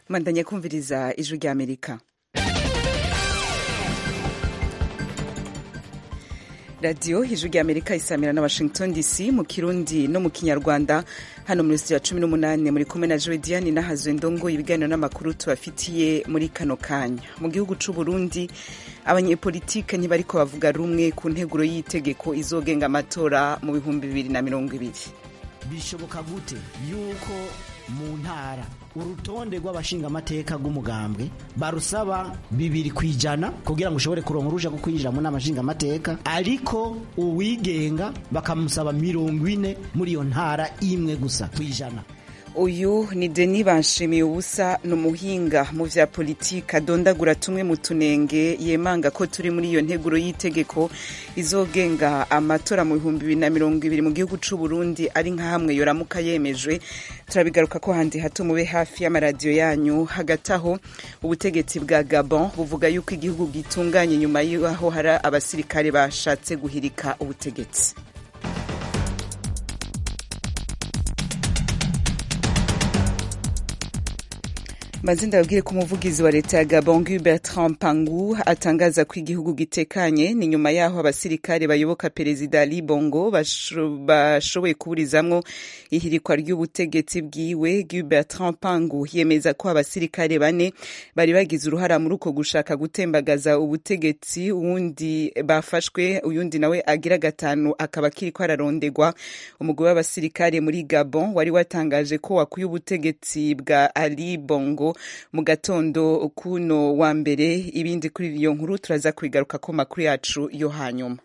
mandanya kumviriza ijwi rya amerika radiyo ijwi rya amerika isamira na washington dc mu kirundi no mu kinyarwanda hano muri studio ya cumi n'umunani muri kumwe na joe diane nahazwe ndongo ibiganiro n'amakuru tubafitiye muri kano kanya mu gihugu c'u burundi abanyepolitike ntibariko bavuga rumwe ku nteguro y'itegeko izogenga amatora mu bihumbi bibiri na mirongo ibiri bishoboka gute yuko mu ntara urutonde rw'abashingamateka rw'umugambwe barusaba bibiri ku ijana kugira ngo ushobore kuronka uruja rwo kwinjira mu nama nshingamateka ariko uwigenga bakamusaba mirongo ine muri iyo ntara imwe gusa ku ijana uyu ni deni banshimiye ubusa ni umuhinga mu vya politiki adondagura tumwe mu tunenge yemanga ko turi muri iyo nteguro y'itegeko izogenga amatora mu bihumbi bibiri na mirongo ibiri mu gihugu c'u Burundi ari nka hamwe yoramuka yemejwe turabigaruka ko handi hato mube hafi y'amaradiyo yanyu hagati aho ubutegetsi bwa Gabon buvuga yuko igihugu gitunganye nyuma y'aho hari abasirikare bashatse guhirika ubutegetsi maze ndababwire ko umuvugizi wa leta ya Gabon Bertrand Pangu atangaza ko igihugu gitekanye ni nyuma yaho abasirikare bayoboka perezida Ali Bongo bashoboye kuburizamwo ihirikwa ry'ubutegetsi bwiwe Bertrand Pangu yemeza ko abasirikare bane bari bagize uruhara muri uko gushaka gutembagaza ubutegetsi uwundi bafashwe uyundi nawe agira gatanu akaba akiriko ararondegwa umugwi w'abasirikare muri Gabon wari watangaje ko wakuye ubutegetsi bwa Ali Bongo mu gatondo kuno wa mbere ibindi kuri iyo nkuru turaza kubigaruka ko makuru yacu yo hanyuma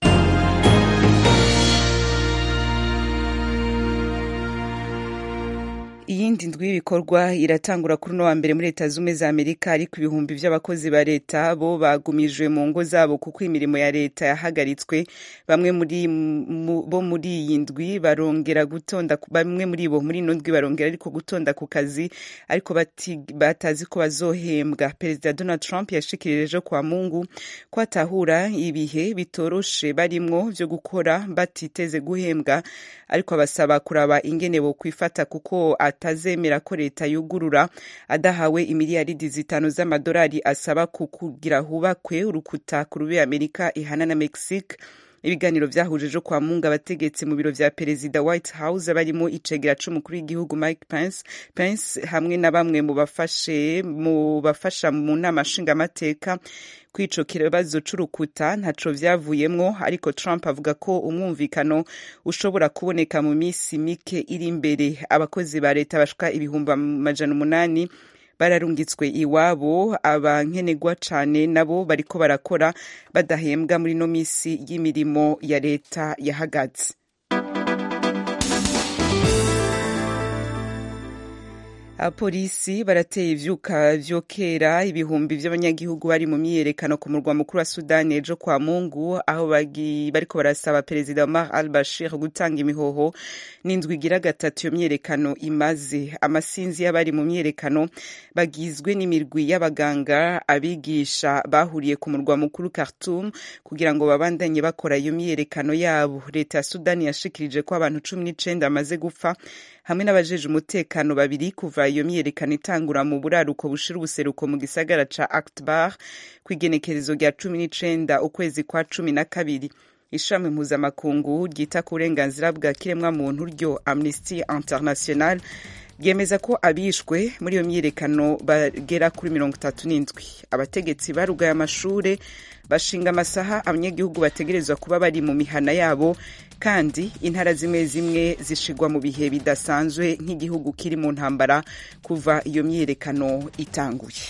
iyindi ndwi y'ibikorwa iratangura kuri uno wa mbere muri leta zumwe za amerika ariko ibihumbi by'abakozi ba leta bo bagumijwe mu ngo zabo kuko imirimo ya leta yahagaritswe bamwe muri bo muri iyi ndwi barongera gutonda bamwe muri bo muri ino ndwi barongera ariko gutonda ku kazi ariko batazi ko bazohembwa perezida donald trump yashikirije kwa mungu ko atahura ibihe bitoroshe barimwo vyo gukora batiteze guhembwa ariko abasaba kuraba ingene bo kwifata kuko atazemera ko leta yugurura adahawe imiliyaridi zitanu z'amadolari asaba kukugira hubakwe urukuta ku rube amerika ihana na mexique ibiganiro vyahujije kwa munga abategetsi mu biro vya perezida white house barimo icegera c'umukuru w'igihugu mike pence, pence hamwe na bamwe mu bafashe mu bafasha mu nama nshingamateka kwico kibazo c'urukuta ntaco vyavuyemwo ariko Trump avuga ko umwumvikano ushobora kuboneka mu misi mike iri imbere abakozi ba leta bashika ibihumbi amajana umunani bararungitswe iwabo abankenegwa cane nabo bariko barakora badahembwa muri no misi y'imirimo ya leta yahagaze abapolisi barateye ivyuka vyokera ibihumbi vy'abanyagihugu bari mu myiyerekano ku murwa mukuru wa sudani ejo kwa mungu aho bariko barasaba perezida omar al bashir gutanga imihoho n'indwi igira gatatu iyo myiyerekano imaze amasinzi y'abari mu myiyerekano bagizwe n'imirwi y'abaganga abigisha bahuriye ku murwa mukuru khartoum kugira ngo babandanye bakora iyo myiyerekano yabo leta ya sudani yashikirije ko abantu cumi n'icenda bamaze gupfa hamwe n'abajeje umutekano babiri kuva iyo myiyerekano itangura mu buraruko bushira ubuseruko mu gisagara ca Akbar kw'igenekerezo rya cumi n'icenda ukwezi kwa cumi na kabiri ishami mpuzamakungu ryita ku burenganzira bwa kiremwa muntu ryo Amnesty International ryemeza ko abishwe muri iyo myiyerekano bagera kuri mirongo itatu n'indwi abategetsi barugaye amashure bashinga amasaha abanyagihugu bategerezwa kuba bari mu mihana yabo kandi intara zimwe zimwe zishigwa mu bihe bidasanzwe nk'igihugu kiri mu ntambara kuva iyo myiyerekano itanguye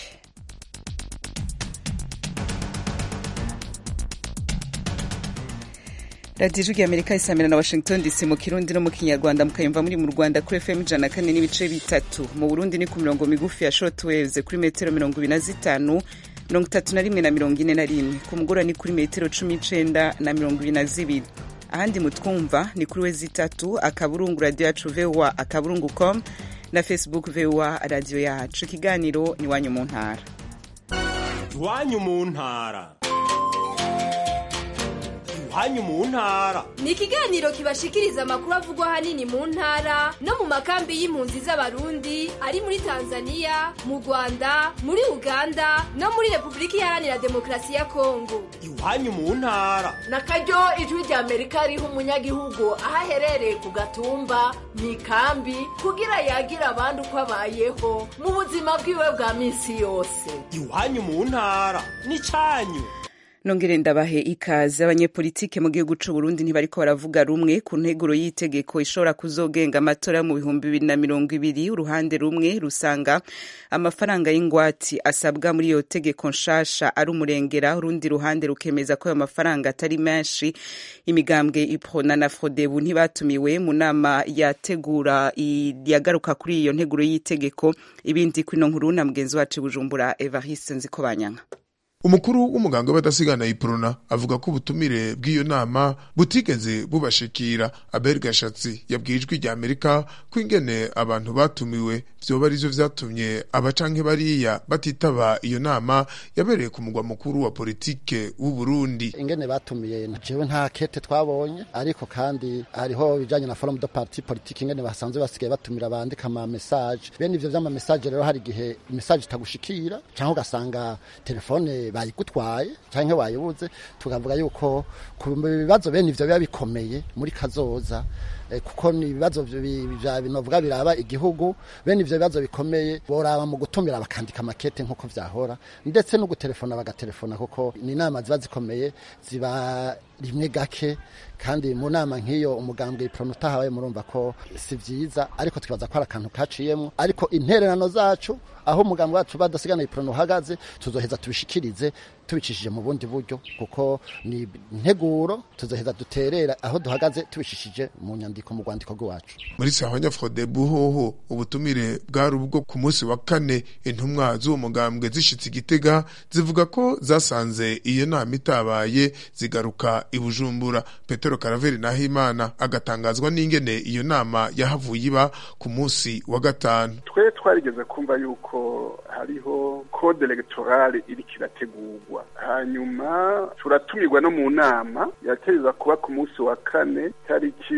radiyo ijwi amerika isamira na washington dc mu kirundi no mu kinyarwanda mukayumva muri mu rwanda kuri fm ijana kane n'ibice bitatu mu burundi ni ku mirongo migufi ya short waves kuri metero mirongo ibiri na zitanu mirongo itatu na rimwe na mirongo ine na rimwe ku mugoroba ni kuri metero cumi n'icenda na mirongo ibiri na zibiri ahandi mutwumva ni kuri we zitatu akaburungu radiyo yacu voa akaburungu com na facebook voa radiyo yacu ikiganiro ni iwanyu mu ntara iwanyu mu ntara iwanyu mu ntara ni ikiganiro kibashikiriza amakuru avugwa ahanini mu ntara no mu makambi y'impunzi z'abarundi ari muri tanzania mu rwanda muri uganda no muri repubulika iharanira demokarasi ya kongo iwanyu mu ntara na karyo ijwi rya amerika riha umunyagihugu aho aherereye ku gatumba mu ikambi kugira yagira abandi uko abayeho mu buzima bwiwe bwa minsi yose iwanyu mu ntara n'icyanyu nongere ndabahe ikaze abanyepolitike mu gihugu c'u Burundi ntibariko baravuga rumwe ku nteguro y'itegeko ishobora kuzogenga amatora mu bihumbi bibiri na mirongo ibiri uruhande rumwe rusanga amafaranga y'ingwati asabwa muri iyo tegeko nshasha ari umurengera urundi ruhande rukemeza ko ayo mafaranga atari menshi imigambwe iprona na frodebu ntibatumiwe mu nama yategura yagaruka kuri iyo nteguro y'itegeko ibindi kwino nkuru na mugenzi wacu bujumbura evariste nzikobanyanka umukuru w'umuganga w'abadasigana iprona avuga ko ubutumire bw'iyo nama butigeze bubashikira abel gashatsi yabwiye ijwi rya amerika ko ingene abantu batumiwe vyoba arivyo vyatumye abacanke bariya batitaba iyo nama yabereye ku mugwa mukuru wa politike w'uburundi ingene batumiye jewe nta kete twabonye ariko kandi hariho bijanye na forum de parti politique ingene basanzwe basigaye batumira bandika ama message bene ivyo vy'ama message rero hari igihe message itagushikira canke ugasanga telefone bayigutwaye canke wayibuze tukavuga yuko ku bibazo bene ivyo biba bikomeye muri kazoza kuko ni ibibazo binovuga biraba igihugu bene ivyo bibazo bikomeye boraba mu gutumira bakandika makete nk'uko vyahora ndetse no gutelefona bagatelefona kuko ni inama ziba zikomeye ziba rimwe gake kandi mu nama nk'iyo umugambwe iprona utahabaye murumva ko si vyiza ariko twibaza ko ari akantu kaciyemwo ariko intererano zacu aho umugambwe wacu badasigana iprona uhagaze tuzoheza tubishikirize tubicishije mu bundi buryo kuko ni integuro tuzoheza duterera aho duhagaze tubishishije mu nyandiko mu rwandiko rwacu muri sahanya frodebu hoho ubutumire bwari ubwo ku munsi wa kane intumwa z'uwo mugambwe zishitse igitega zivuga ko zasanze iyo nama itabaye zigaruka i bujumbura petero karaveri nahimana agatangazwa n'ingene iyo nama yahavuye iba ku munsi wa gatanu twe twarigeze kumva yuko hariho code electorale iriko irategurwa hanyuma turatumirwa no mu nama yategeza kuba ku munsi wa kane tariki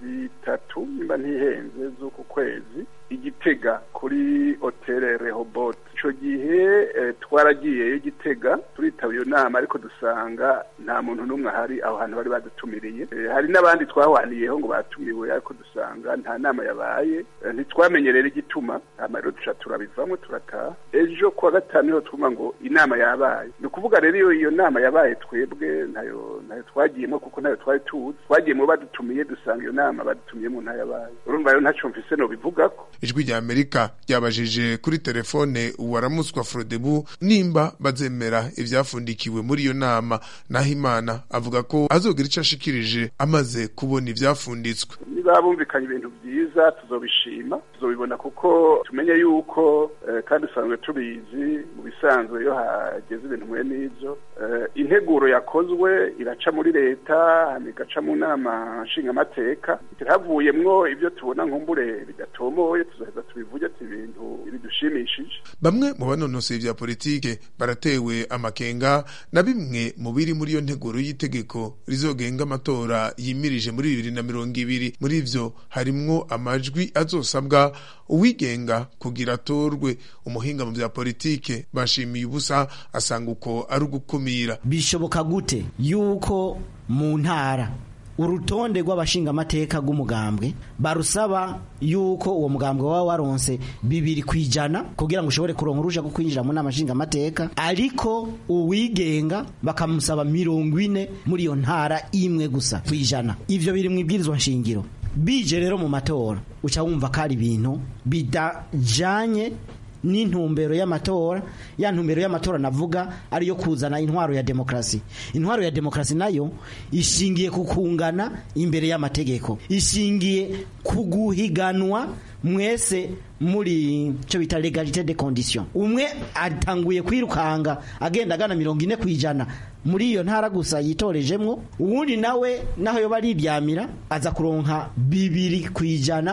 bitatu nimba ntihenze z'uku kwezi igitega kuri hoteli rehobot icyo gihe twaragiyeyo igitega turitaba iyo nama ariko dusanga nta muntu n'umwe ahari aho hantu bari badutumiriye hari n'abandi twahwaniyeho ngo batumiwe ariko dusanga nta nama yabaye ntitwamenye rero igituma hanyuma rero duca turabivamo turataha ejo kuwa gatanu niho twumva ngo inama yabaye ni ukuvuga rero iyo iyo nama yabaye twebwe ntayo ntayo twagiyemo kuko ntayo twari tuzi twagiyemo badutumiye dusanga iyo nama badutumiyemo ntayabaye urumva rero ntacyo mvise no bivugako ijwi rya amerika ryabajije kuri telefone uwaramutswa frodebu nimba bazemera ivyafundikiwe muri iyo nama naho imana avuga ko azogira ico ashikirije amaze kubona ivyafunditswe niba bumvikanye ibintu vyiza tuzobishima tuzobibona kuko tumenye yuko eh, kandi usanzwe tubizi mu bisanzwe iyo hageze ibintu mwe n'ivyo eh, integuro yakozwe iraca muri leta hama igaca mu nama nshingamateka havuyemwo ivyo tubona nkumbure bidatomoye tuzoheza tubivuge ati ibintu bidushimishije bamwe mu banonosoye vya politike baratewe amakenga na bimwe mu biri muri iyo nteguro y'itegeko rizogenga amatora yimirije muri bibiri na mirongo ibiri muri ivyo harimwo amajwi azosabwa uwigenga kugira atorwe umuhinga mu vya politike bashimiye ubusa asanga uko ari ugukumira bishoboka gute yuko mu ntara urutonde rw'abashingamateka rw'umugambwe barusaba yuko uwo mugambwe waba waronse bibiri ku ijana kugira ngo ushobore kuronka uruja rwo kwinjira mu nama nshingamateka ariko uwigenga bakamusaba mirongo ine muri iyo ntara imwe gusa ku ijana ivyo biri mu ibwirizwa nshingiro bije rero mu matora uca wumva ko ari ibintu bidajanye n'intumbero y'amatora ya ntumbero y'amatora navuga ariyo kuzana intwaro ya demokrasi intwaro ya demokrasi nayo ishingiye ku kungana imbere y'amategeko ishingiye ku guhiganwa mwese muri cyo bita legalite de condition umwe atanguye kwirukanga agenda agana mirongo ine ku ijana muri iyo ntara gusa yitorejemwo uwundi nawe naho yoba ariryamira aza kuronka bibiri ku ijana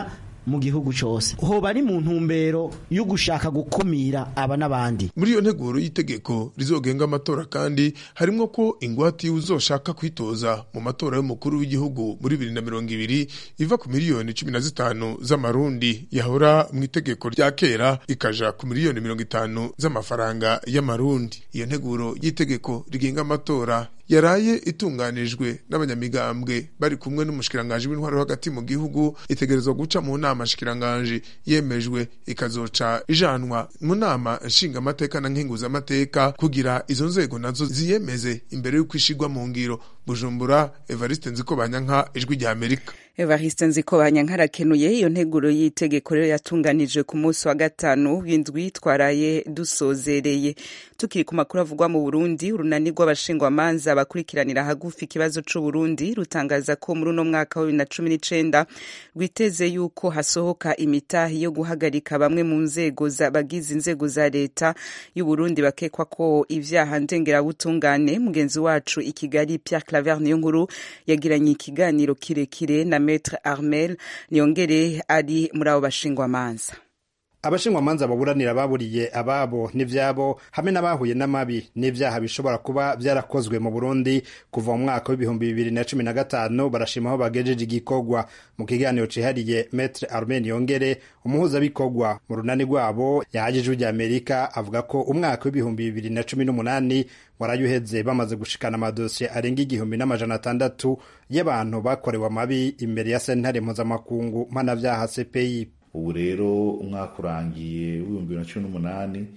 mu gihugu cose hoba ari mu ntumbero yo gushaka gukumira aba n'abandi muri iyo nteguro y'itegeko rizogenga amatora kandi harimwo ko ingwate uzoshaka kwitoza mu matora y'umukuru w'igihugu muri bibiri na mirongo ibiri iva ku miliyoni cumi na zitanu z'amarundi yahora mu itegeko rya kera ikaja ku miliyoni mirongo itanu z'amafaranga y'amarundi iyo nteguro y'itegeko rigenga amatora yaraye itunganijwe n'abanyamigambwe bari kumwe n'umushikiranganji w'intwaro hagati mu gihugu itegerezwa guca mu nama shikiranganji yemejwe ikazoca ijanwa mu nama nshingamateka na nkenguzamateka kugira izo nzego nazo ziyemeze imbere y'uko ishigwa mu ngiro bujumbura evariste nziko banyanka ijwi rya amerika evariste nziko banyankarakenuye iyo nteguro y'itegeko rero yatunganijwe ku munsi wa gatanu w'indwi twaraye dusozereye tukiri ku makuru avugwa mu burundi urunani rw'abashingwamanza bakurikiranira hagufi ikibazo c'uburundi rutangaza ko muri uno mwaka wa bibiri na cumi n'icenda rwiteze yuko hasohoka imitahi yo guhagarika bamwe mu nzego bagize inzego za leta y'uburundi bakekwa ko ivyaha ndengerabutungane mugenzi wacu i kigali pierre claver niyo nkuru yagiranye ikiganiro kirekire na Maître Armel Niyongere ari muri abo bashingwamanza abashingwamanza baburanira baburiye ababo n'ivyabo hamwe n'abahuye n'amabi n'ivyaha bishobora kuba vyarakozwe mu Burundi kuva mu mwaka w'ibihumbi bibiri na cumi na gatanu barashima aho bagejeje igikorwa mu kiganiro cihariye Maître Armel Niyongere umuhuzabikorwa mu runani rwabo yahaje ijwi rya Amerika avuga ko umwaka w'ibihumbi bibiri na cumi n'umunani warayuheze bamaze gushikana amadosiye arenga igihumbi n'amajana atandatu y'abantu bakorewe amabi imbere ya sentare mpuzamakungu mpanavyaha CPI ubu rero umwaka urangiye w'ibihumbi bibiri na cumi n'umunani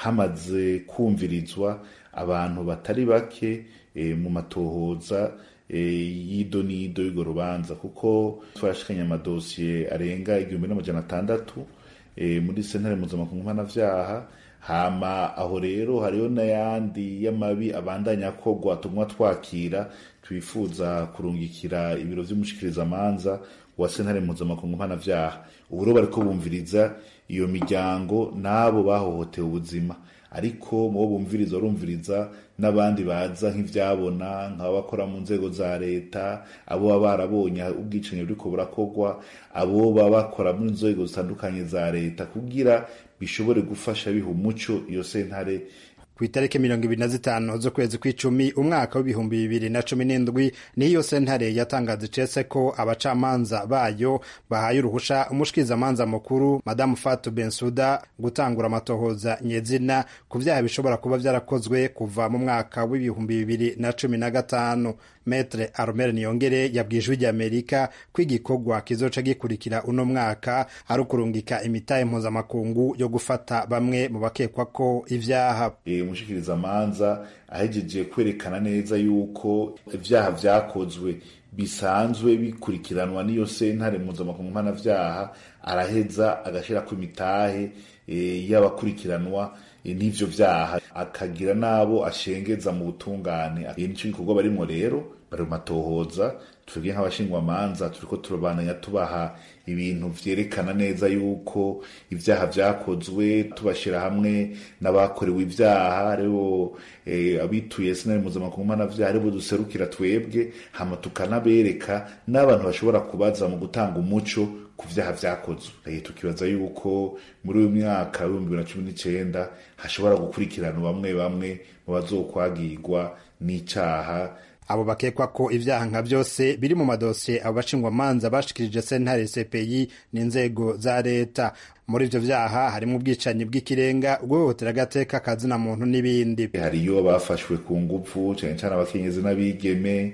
hamaze kumvirizwa abantu batari bake e, mu matohoza e, y'ido n'ido y'urwo rubanza kuko twarashikanye amadosiye arenga igihumbi n'amajana atandatu e, muri sentare mpuzamakungu mpanavyaha hama aho rero hariho n'ayandi y'amabi abandanya akorwa tumwa twakira twifuza kurungikira ibiro vy'umushikirizamanza wa sentare mpuzamakungu mpanavyaha ubu rero bariko bumviriza iyo miryango n'abo bahohotewe ubuzima ariko mubo bumviriza barumviriza n'abandi baza nk'ivyabona nk'abakora mu nzego za leta abo baba barabonye ubwicanyi buriko burakorwa abo baba bakora mu nzego zitandukanye za leta kugira bishobore gufasha biha umuco iyo sentare ku itariki mirongo ibiri na zitanu z'ukwezi kw'icumi umwaka w'ibihumbi bibiri na cumi n'indwi niyo sentare yatangaza icese ko abacamanza bayo bahaye uruhusha umushikirizamanza mukuru madamu fatu bensuda gutangura amatohoza nyezina ku vyaha bishobora kuba vyarakozwe kuva mu mwaka w'ibihumbi bibiri na cumi na gatanu metre armel niyongere yabwiye ijwi ry'amerika ko igikorwa kizoca gikurikira uno mwaka ari ukurungika imitahe mpuzamakungu yo gufata bamwe mu bakekwa ko ivyaha e, umushikirizamanza ahejeje kwerekana neza yuko ivyaha vyakozwe bisanzwe bikurikiranwa n'iyo sentare mpuzamakungu mpanavyaha araheza agashirako imitahe e, y'abakurikiranwa e, n'ivyo vyaha akagira n'abo ashengeza mu butungane e, nico gikorwa barimwo rero bari mu matohoza twebwe nk'abashingwamanza turiko turabandanya tubaha ibintu vyerekana neza yuko ivyaha vyakozwe tubashira hamwe n'abakorewe ivyaha aribo e, abituye sinari mpuzamakungu mpanavyaha aribo duserukira twebwe hama tukanabereka n'abantu bashobora kubaza mu gutanga umuco ku vyaha vyakozwe e, tukibaza yuko muri uyu mwaka w'ibihumbi bibiri na cumi n'icenda hashobora gukurikirana bamwe bamwe mu bazokwagirwa n'icaha abo bakekwa ko ivyaha nka vyose biri mu madosiye abo bashingwamanza bashikirije sentare CPI n'inzego za leta muri ivyo vyaha harimo ubwicanyi bw'ikirenga guhohotera agateka kazina muntu n'ibindi hariyo abafashwe ku nguvu cane cane abakenyezi n'abigeme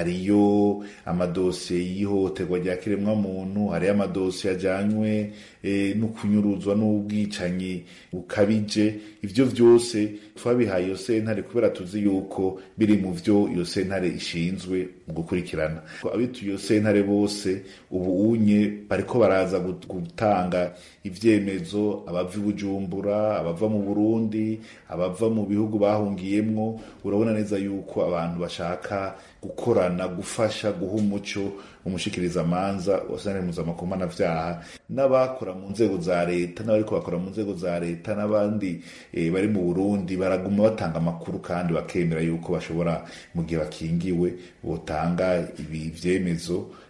hariyo amadosiye y'ihohoterwa rya kiremwa muntu hariyo amadosiye ajanywe e, no kunyuruzwa n'ubwicanyi bukabije ivyo vyose twabihaye iyo sentare kubera tuzi yuko biri mu vyo iyo sentare ishinzwe mu gukurikirana abituye iyo sentare bose ubu unye bariko baraza gutanga ivyemezo abava i bujumbura abava mu burundi abava mu bihugu bahungiyemwo urabona neza yuko abantu bashaka gukorana gufasha guha umuco umushikirizamanza wa sentare mpuzamakungu mpanavyaha n'abakora mu nzego za leta n'abariko bakora mu nzego za leta n'abandi e, bari mu burundi baraguma batanga amakuru kandi bakemera yuko bashobora mu gihe bakingiwe botanga ibi vyemezo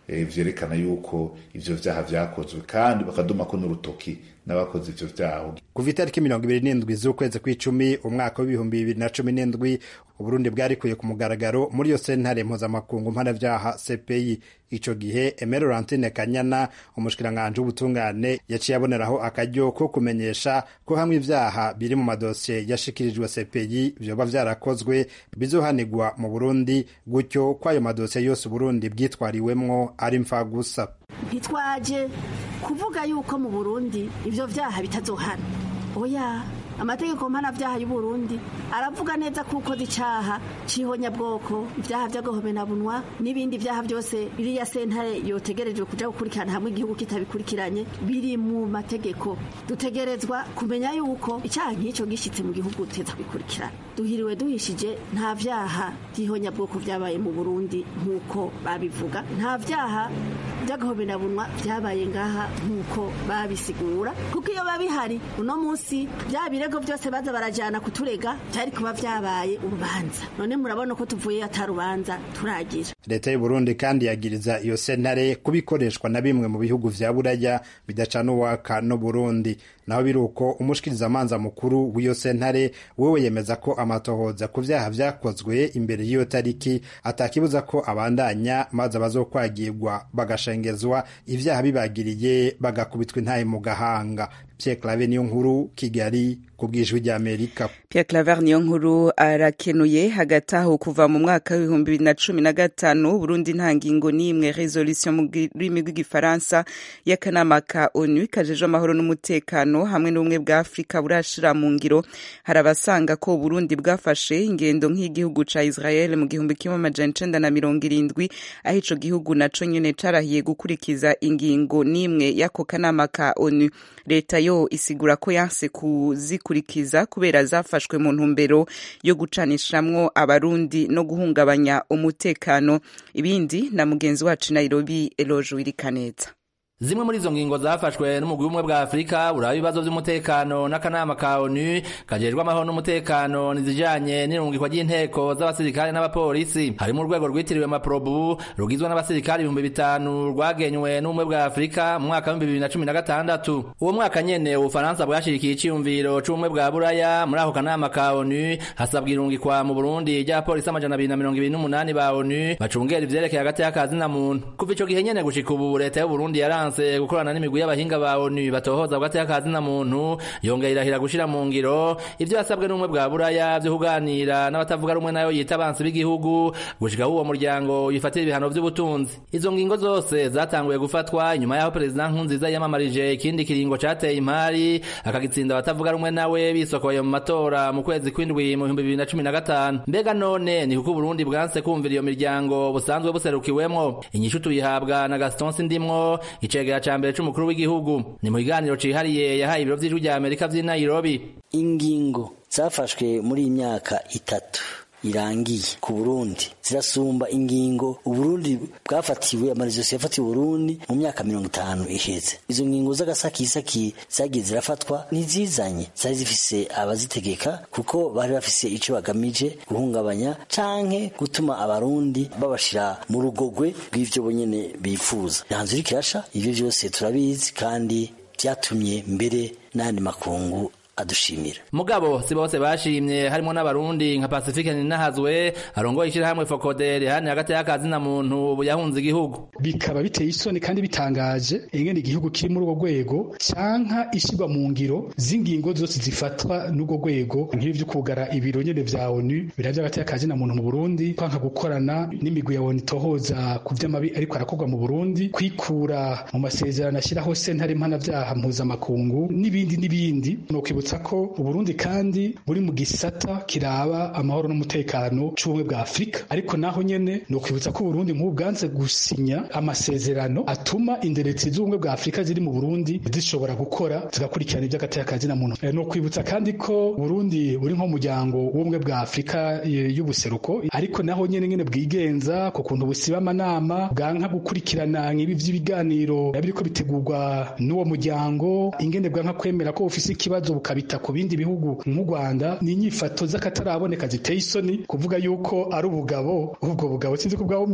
eh, vyerekana yuko ivyo vyaha vyakozwe kandi bakadumako n'urutoki n'abakoze ivyo vyaha kuva itariki mirongo ibiri n'indwi z'ukwezi kw'icumi umwaka w'ibihumbi bibiri na cumi n'indwi uburundi bwarikuye ku mugaragaro muri iyo sentare mpuzamakungu mpanavyaha cpi ico gihe emere laurentine kanyana umushikiranganji w'ubutungane yaciye aboneraho akaryo ko kumenyesha ko hamwe ivyaha biri mu madosiye yashikirijwe cpi vyoba vyarakozwe bizohanigwa mu burundi gutyo ko ayo madosiye yose uburundi bwitwariwemwo ari mfagusa ntitwaje kuvuga yuko mu burundi ivyo vyaha bitazohana oya amategeko mpanavyaha y'uburundi aravuga neza ko ukoze icaha c'ihonyabwoko ivyaha vy'agahomenabunwa n'ibindi vyaha vyose biriya sentare yotegerejwe kuja gukurikirana hamwe igihugu kitabikurikiranye biri mu mategeko dutegerezwa kumenya yuko icaha nk'ico gishitse mu gihugu tuteza kubikurikirana duhiriwe duhishije nta vyaha vy'ihonyabwoko vyabaye mu burundi nk'uko babivuga nta vyaha vy'agahomenabunwa vyabaye ngaha nk'uko babisigura kuko iyo babihari uno musi vya birego vyose baza barajana kuturega vyari kuba vyabaye urubanza none murabona ko tuvuye atarubanza turagira leta y'uburundi kandi yagiriza iyo sentare kubikoreshwa na bimwe mu bihugu vya buraya bidacana uwaka no burundi naho biri uko umushikirizamanza mukuru w'iyo sentare wewe yemeza ko amatohoza ku vyaha vyakozwe imbere y'iyo tariki atakibuza ko abandanya maze abazokwagirwa bagashengezwa ivyaha bibagiriye bagakubitwa intahe mu gahanga Pierre Claver niyo nkuru Kigali ku bw'ijwi ry'Amerika Pierre Claver niyo nkuru arakenuye hagati aho kuva mu mwaka w'ibihumbi bibiri na cumi na gatanu Burundi nta ngingo n'imwe resolution mu rurimi rw'igifaransa y'akanama ka ONU kajejwe amahoro n'umutekano hamwe n'ubumwe bwa Afurika burashira mu ngiro hari abasanga ko Burundi bwafashe ingendo nk'igihugu ca Israel mu gihumbi kimwe amajana icenda na mirongo irindwi aho ico gihugu naco nyene carahiye gukurikiza ingingo n'imwe y'ako kanama ka ONU leta yo isigura ko yanse kuzikurikiza kubera zafashwe mu ntumbero yo gucanishamwo abarundi no guhungabanya umutekano ibindi na mugenzi wacu Nairobi Eloge Wirikaneza zimwe muri izo ngingo zafashwe n'umugwi w'ubumwe bwa afurika buraba ibibazo by'umutekano n'akanama ka onu kajejwe amahoro n'umutekano nizijanye n'irungikwa ry'inteko z'abasirikare n'abapolisi harimo urwego rwitiriwe maprobu rugizwe n'abasirikare ibihumbi bitanu rwagenywe n'ubumwe bwa afurika mu mwaka w'ibihumbi bibiri na cumi na gatandatu uwo mwaka nyene ubufaransa bwashirikiye iciyumviro c'ubumwe bwa buraya muri ako kanama ka onu hasabwa irungikwa mu burundi ry'abapolisi amajana abiri na mirongo ibiri n'umunani ba onu bacungera ivyerekeye hagati y'akazi na muntu kuva ico gihe nyene gushika ubu leta y'uburundi yaranze yaranse gukorana n'imigwi y'abahinga ba ONU batohoza hagati y'akazi na muntu yongera irahira gushira mu ngiro ivyo yasabwe n'umwe bwa buraya vyo kuganira n'abatavuga rumwe nayo yita abansi b'igihugu gushika uwo muryango yifatira ibihano vy'ubutunzi izo ngingo zose zatanguye gufatwa inyuma y'aho perezida Nkurunziza yamamarije ikindi kiringo cateye impari akagitsinda abatavuga rumwe nawe bisokoye mu matora mu kwezi kw'indwi mu bihumbi bibiri na cumi na gatanu mbega none ni kuko Burundi bwanse kumvira iyo miryango busanzwe buserukiwemwo inyishu tuyihabwa na Gaston Sindimwo icegera ca mbere c'umukuru w'igihugu ni mu kiganiro cihariye yahaye ibiro vy'ijwi rya Amerika vy'i Nairobi ingingo zafashwe muri iyi myaka itatu irangiye ku Burundi zirasumba ingingo Uburundi bwafatiwe amarizosiyo yafatiwe Burundi mu myaka mirongo itanu iheze izo ngingo z'agasakisaki zagiye zirafatwa ntizizanye zari zifise abazitegeka kuko bari bafise ico bagamije guhungabanya canke gutuma abarundi babashira mu rugogwe rw'ivyo bonyene bifuza ntanzu iriko irasha ivyo vyose turabizi kandi vyatumye mbere n'ayandi makungu adushimira mugabo si bose bashimye harimo n'abarundi nka pacifique ninahazwe arongoye ishyirahamwe fokodere hani hagati y'akazi na muntu ubu yahunze igihugu bikaba biteye isoni kandi bitangaje ingene igihugu kiri muri urwo rwego canka ishyirwa mu ngiro z'ingingo zose zifatwa n'urwo rwego nk'ibi vyo kugara ibiro nyene vya onu bira vy'agati y'akazi na muntu mu burundi kwanka gukorana n'imigwi ya onu itohoza ku vy'amabi ariko arakorwa mu burundi kwikura mu masezerano ashyiraho sentare mpanavyaha mpuzamakungu n'ibindi n'ibindi no kwibutsa ko uburundi kandi buri mu gisata kiraba amahoro n'umutekano c'ubumwe bwa afurika ariko naho nyene ni ukwibutsa ko uburundi nk'ubu bwanze gusinya amasezerano atuma inderetsi z'ubumwe bwa afurika ziri mu burundi zishobora gukora zigakurikirana ivy'agateka na muntu ni ukwibutsa kandi ko burundi buri nk'umuryango w'ubumwe bwa afurika y'ubuseruko ariko naho nyene nyene bwigenza ku kuntu busiba amanama bwanka gukurikirana nk'ibi vy'ibiganiro biriko bitegurwa n'uwo muryango ingene bwanka kwemera ko bufise ikibazo bukabita ku bindi bihugu nk'u Rwanda ni inyifato z'akataraboneka ziteye isoni kuvuga yuko ari ubugabo ubwo bugabo sinzi ko bwaba bumeze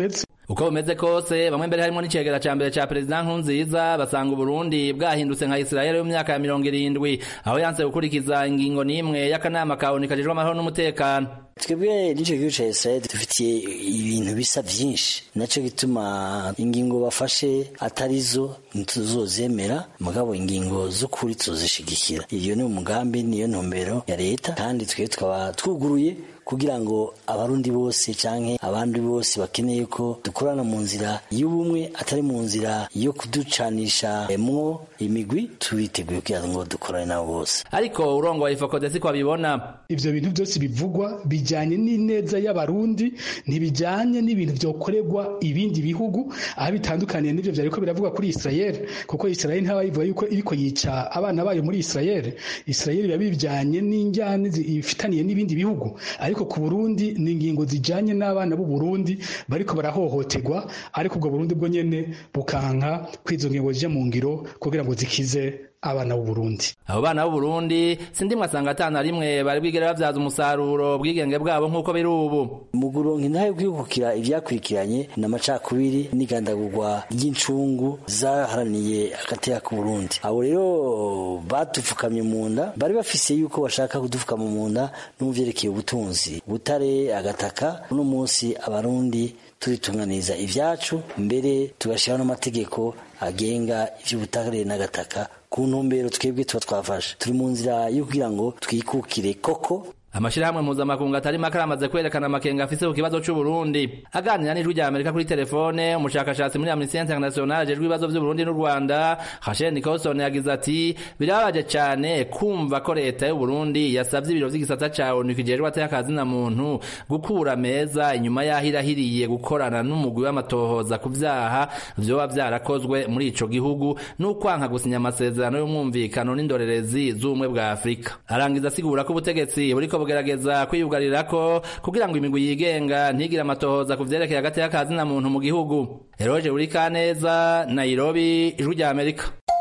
uko bumeze kose bamwe mbere harimo n'icegera ca mbere ca perezida nkurunziza basanga uburundi bwahindutse nka isirayeli mu myaka ya mirongo irindwi aho yanse gukurikiza ingingo n'imwe y'akanama ka onu kajejwe amahoro n'umutekano twebwe n'icyo gihugu cya israel dufitiye ibintu bisa byinshi nacyo gituma ingingo bafashe atari zo ntituzozemera mugabo ingingo z'ukuri tuzishigikira iyo ni umugambi niyo ntumbero ya leta kandi twe tukaba twuguruye kugira ngo abarundi bose canke abandi bose bakeneye ko dukorana mu nzira y'ubumwe atari mu nzira yo kuducanisha mwo imigwi tubiteguye kugira ngo dukorane nabo bose ariko urongoye ifokode siko abibona ivyo bintu byose bivugwa bijanye n'ineza y'abarundi ntibijanye n'ibintu vyokorerwa ibindi bihugu aho bitandukaniye n'ivyo vyariko biravugwa kuri Israel kuko Israel ntaba yivuga yuko iriko yica abana bayo muri Israel Israel biba bijanye n'injyane ifitaniye n'ibindi bihugu ariko ku Burundi ni ingingo zijanye n'abana b'u Burundi bariko barahohoterwa ariko ubwo Burundi bwo nyene bukanka kwizo ngingo zije mu ngiro kugira ngo zikize abana b'u Burundi abo bana b'u Burundi sindi mwasanga atana rimwe bari bwigere bavyaza umusaruro bwigenge bwabo nk'uko biri ubu mu guronka intahe kwikukira ivyakurikiranye n'amacakubiri n'igandagurwa ry'incungu zaharaniye agateka ku Burundi abo rero badupfukamye mu nda bari bafise yuko bashaka kudupfukama mu nda n'uvyerekeye ubutunzi butare agataka uno munsi abarundi turitunganiza ivyacu mbere tugashiraho n'amategeko agenga ivy'ubutare n'agataka ku ntumbero twebwe tuba twafashe turi mu nzira yo kugira ngo twikukire koko amashirahamwe mpuzamakungu atari make aramaze kwerekana amakenga afise ku kibazo c'uburundi aganira n'ijwi rya amerika kuri telefone umushakashatsi muri amnesty international ajejwe ibibazo vy'uburundi n'u rwanda hashen nicolson yagize ati birababaje cane kumva ko leta y'uburundi yasavye ibiro vy'igisata ca onu kijejwe ateyakazi na muntu gukura meza inyuma yaho irahiriye gukorana n'umugwi w'amatohoza ku vyaha vyoba vyarakozwe muri ico gihugu n'ukwanka gusinya amasezerano y'umwumvikano n'indorerezi z'ubumwe bwa afurika arangiza asigura ko ubutegetsi buriko bugerageza kwiyugarirako kugira ngo imigwi yigenga ntigire amatohoza ku vyerekeye hagati y'akazi na muntu mu gihugu eroje uri kaneza nairobi ijwi rya amerika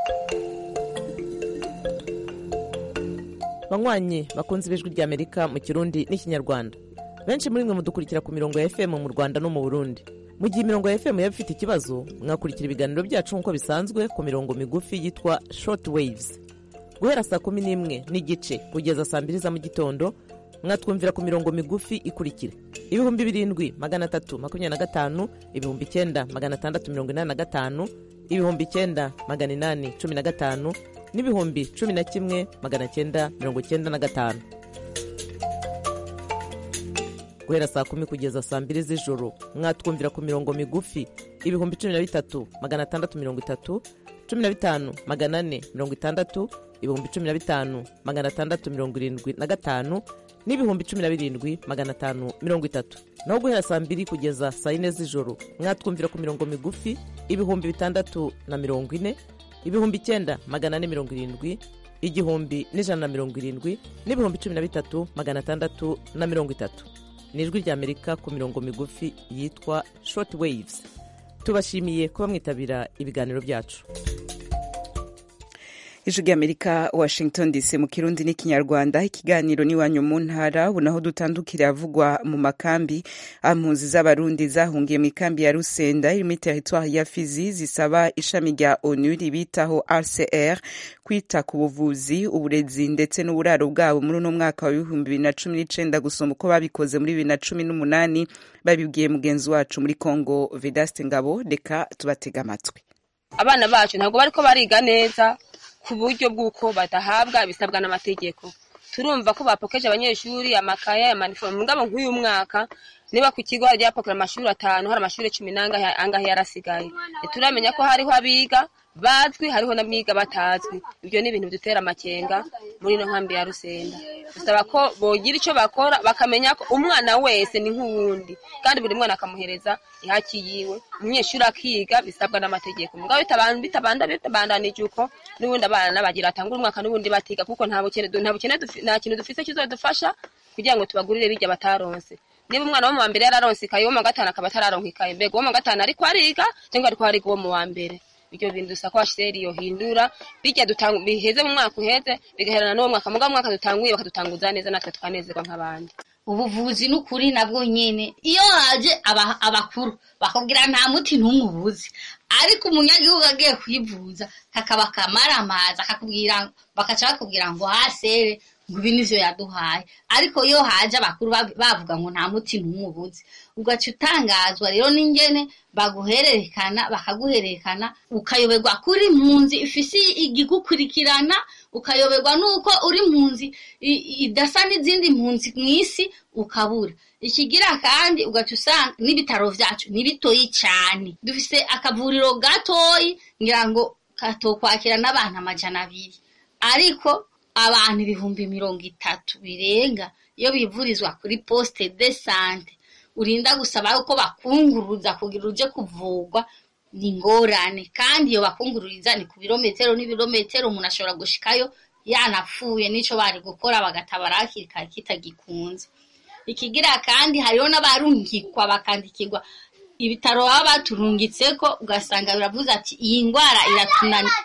banywanyi bakunze ibijwi rya amerika mu kirundi n'ikinyarwanda benshi muri mwe mudukurikira ku mirongo ya fm mu rwanda no mu burundi mu gihe imirongo ya fm yaba ifite ikibazo mwakurikira ibiganiro byacu nk'uko bisanzwe ku mirongo migufi yitwa short waves guhera saa kumi n'imwe n'igice kugeza saa mbiri za mu gitondo mwatwumvira ku mirongo migufi ikurikira ibihumbi birindwi magana atatu makumyabiri na gatanu ibihumbi icyenda magana atandatu mirongo inani na gatanu ibihumbi icyenda magana inani cumi na gatanu n'ibihumbi cumi na kimwe magana cyenda mirongo cyenda na gatanu guhera saa kumi kugeza saa mbiri z'ijoro mwatwumvira ku mirongo migufi ibihumbi cumi na bitatu magana atandatu mirongo itatu cumi na bitanu magana ane mirongo itandatu ibihumbi cumi na bitanu magana atandatu mirongo irindwi na gatanu n'ibihumbi cumi na birindwi magana atanu mirongo itatu naho guhera saa mbiri kugeza saa yine z'ijoro mwatwumvira ku mirongo migufi ibihumbi bitandatu na mirongo ine ibihumbi icyenda magana ane mirongo irindwi igihumbi n'ijana na mirongo irindwi n'ibihumbi cumi na bitatu magana atandatu na mirongo itatu ni ijwi ry'amerika ku mirongo migufi yitwa short waves tubashimiye kuba mwitabira ibiganiro byacu ijwi ry'amerika washington dc mu kirundi n'ikinyarwanda ikiganiro n'iwanyu mu ntara ubu naho dutandukira avugwa mu makambi impunzi z'abarundi zahungiye mu ikambi ya rusenda iri muri teritwari ya fizi zisaba ishami rya onu ribitaho rcr kwita ku buvuzi uburezi ndetse n'uburaro bwabo muri uno mwaka wa ibihumbi bibiri na cumi n'icenda gusoma uko babikoze muri bibiri na cumi n'umunani babibwiye mugenzi wacu muri congo vedaste ngabo reka tubatega amatwi abana bacu ntabwo bariko bariga neza ku buryo bw'uko badahabwa ibisabwa n'amategeko turumva ko bapokeje abanyeshuri amakaye amanifomu ngabo nk'uyu mwaka niba ku kigo hajya hapakura amashuri atanu hari amashuri cumi n'angahe angahe yarasigaye ntituramenya ko hariho abiga bazwi hariho n'abiga batazwi ibyo ni ibintu bidutera amakenga muri ino nkambi ya rusenda dusaba ko bogira icyo bakora bakamenya ko umwana wese ni nk'uwundi kandi buri mwana akamuhereza ihaki yiwe umunyeshuri akiga bisabwa n'amategeko mugabo bitabandanije uko n'ubundi abana bagira atangura umwaka n'ubundi batiga kuko nta bukene nta kintu dufise kizodufasha kugira ngo tubagurire birya bataronse niba umwana wo mu wa mbere yararonse ikaye uwo mu wa gatanu akaba atararonka ikaye mbega uwo mu wa gatanu ariko ariga cyangwa ariko ariga uwo mu wa mbere ibyo bintu dusa ko hasheri yohindura bijya biheze mu mwaka uheze bigaherana n'uwo mwaka mugabo mwaka dutanguye bakadutanguza neza natwe tukanezerwa nk'abandi ubuvuzi n'ukuri nabwo nyene iyo haje aba- abakuru bakubwira nta muti n'umwe ubuzi ariko umunyagihugu agiye kwivuza kakaba kamaramaza akakubwira bakaca bakubwira ngo hasere ngo ibi nivyo yaduhaye ariko iyo haje abakuru bab- bavuga ngo nta muti n'umwe ubuzi ugaca utangazwa rero n'ingene baguhererekana bakaguhererekana ukayoberwa kuri mpunzi ifise igigukurikirana ukayoberwa n'uko uri mpunzi i- idasa n'izindi mpunzi mw'isi ukabura ikigira kandi ugaca usanga n'ibitaro vyacu ni bitoyi cane dufise akavuriro gatoyi ngira ngo katokwakira n'abantu amajana abiri ariko abantu ibihumbi mirongo itatu birenga iyo bivurizwa kuri poste de sante urinda gusaba yuko bakunguruza kugira uje kuvugwa ni ingorane kandi iyo bakungururiza ni ku birometero n'ibirometero umuntu ashobora gushikayo yanapfuye n'ico bari gukora bagatabara hakiri kare kitagikunze ikigira kandi hariho n'abarungikwa bakandikirwa ibitaro baba baturungitseko ugasanga biravuze ati iyi ndwara iratunani-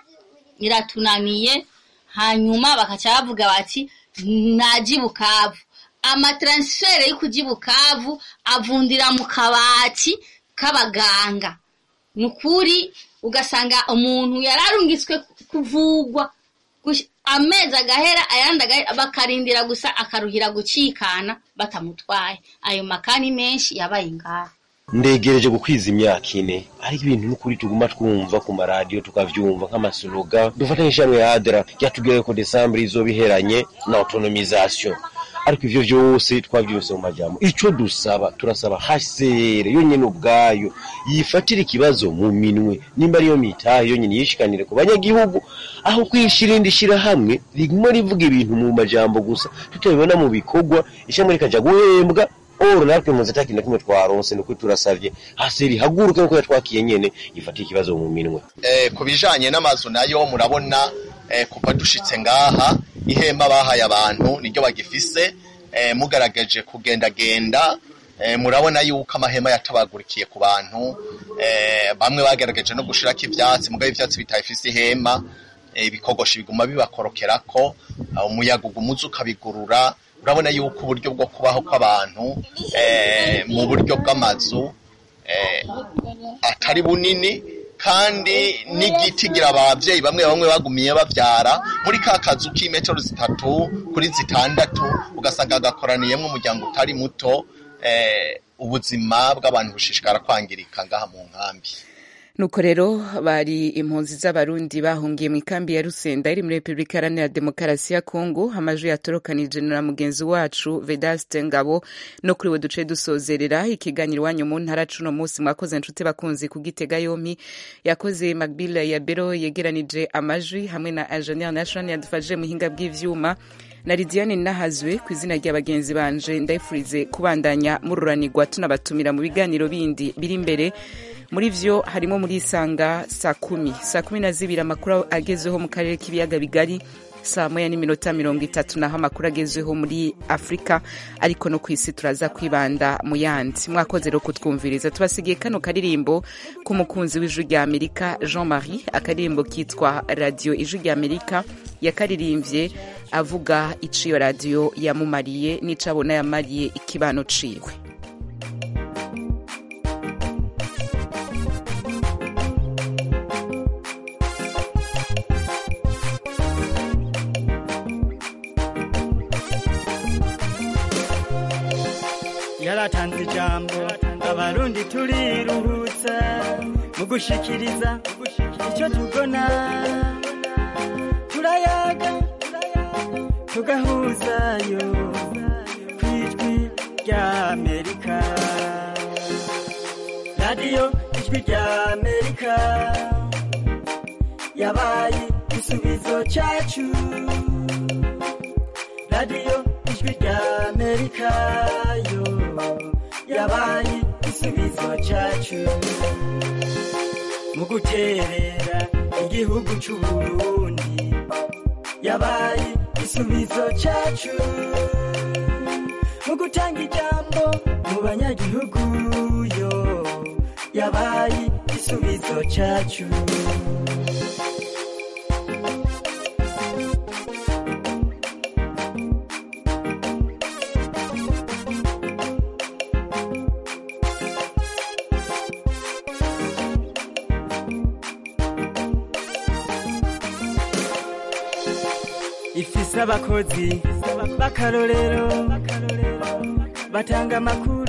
iratunaniye hanyuma bakaca bavuga bati naji bukavu amataransifere yo kuji bukavu avundira mu kabati k'abaganga ni ukuri ugasanga umuntu yararungitswe kuvugwa gush- amezi agahera ayandi agahera bakarindira gusa akaruhira gucikana batamutwaye ayo makani menshi yabaye ngaho ndegereje gukwiza imyaka ine ariko ibintu n'ukuri tuguma twumva ku maradiyo tukavyumva nk'amasloga dufata nk'ishamwe ya adra ryatubwiye ko desambure izoba iheranye na autonomisation ariko ivyo vyose twavyose mu majambo ico dusaba turasaba hcr yonyene ubwayo yifatira ikibazo mu minwe nimba ariyo mitahe yonyene yishikanire ku banyagihugu aho kwishira irindi shirahamwe riguma rivuga ibintu mu majambo gusa tutabibona mu bikorwa ishamwe rikaja guhembwa oro natwe muzi ata kintu na kimwe twaronse nuko turasavye haseri haguruke nkuko yatwakiye nyene yifatira ikibazo mu minwe eh, ku bijanye n'amazu nayo murabona eh, kuva dushitse ngaha ihema bahaye abantu niryo bagifise eh, mugaragaje kugendagenda eh, murabona yuko amahema yatabagurikiye ku bantu eh, bamwe bagerageje no gushirako ivyatsi mugabo ivyatsi bitayifise ihema eh, ibikogoshi biguma bibakorokerako ah, umuyaga uguma uza ukabigurura urabona yuko uburyo bwo kubaho kw'abantu eh, mu buryo bw'amazu eh, atari bunini kandi n'igiti gira abavyeyi bamwe bamwe bagumiye bavyara muri ka kazu k'imetero zitatu kuri zitandatu ugasanga gakoraniyemwo umuryango utari muto eh, ubuzima bw'abantu bushishikara kwangirika ngaha mu nkambi nuko rero bari impunzi z'abarundi bahungiye mu ikambi ya rusenda iri muri repubulika iharanira demokarasi ya kongo amajwi yatorokanije na mugenzi wacu vedaste ngabo no kuri we duce dusozerera ikiganiro iwanyu mu ntara cuno munsi mwakoze nshuti bakunzi kugitega yompi yakoze magbila ya bero yegeranije amajwi hamwe na ingenier national yadufashije mu buhinga bw'ivyuma na lidiane nahazwe ku izina rya bagenzi banje ndayifurize kubandanya mururanirwa tunabatumira mu biganiro bindi biri imbere muri vyo harimo muri isanga saa kumi saa kumi na zibiri amakuru agezweho mu karere k'ibiyaga bigari saa moya n'iminota mirongo itatu naho amakuru agezweho muri afurika ariko no ku isi turaza kwibanda mu yandi mwakoze rero kutwumviriza tubasigiye kano karirimbo k'umukunzi w'ijwi rya amerika jean marie akaririmbo kitwa radiyo ijwi rya amerika yakaririmbye avuga ico iyo radiyo yamumariye n'ico abona yamariye ikibano ciwe yaratanze ijambo abarundi turiruhutsa mu gushikiriza icyo tubona turayaga tugahuzayo ku ijwi rya amerika radiyo ijwi rya amerika yabaye igisubizo cyacu radiyo ijwi rya amerika yo yabaye igisubizo cyacu mu guterera igihugu cy'uburundi yabaye igisubizo cyacu mu gutanga ijambo mu banyagihugu yo yabaye igisubizo cyacu ifise abakozi b'akarorero batanga amakuru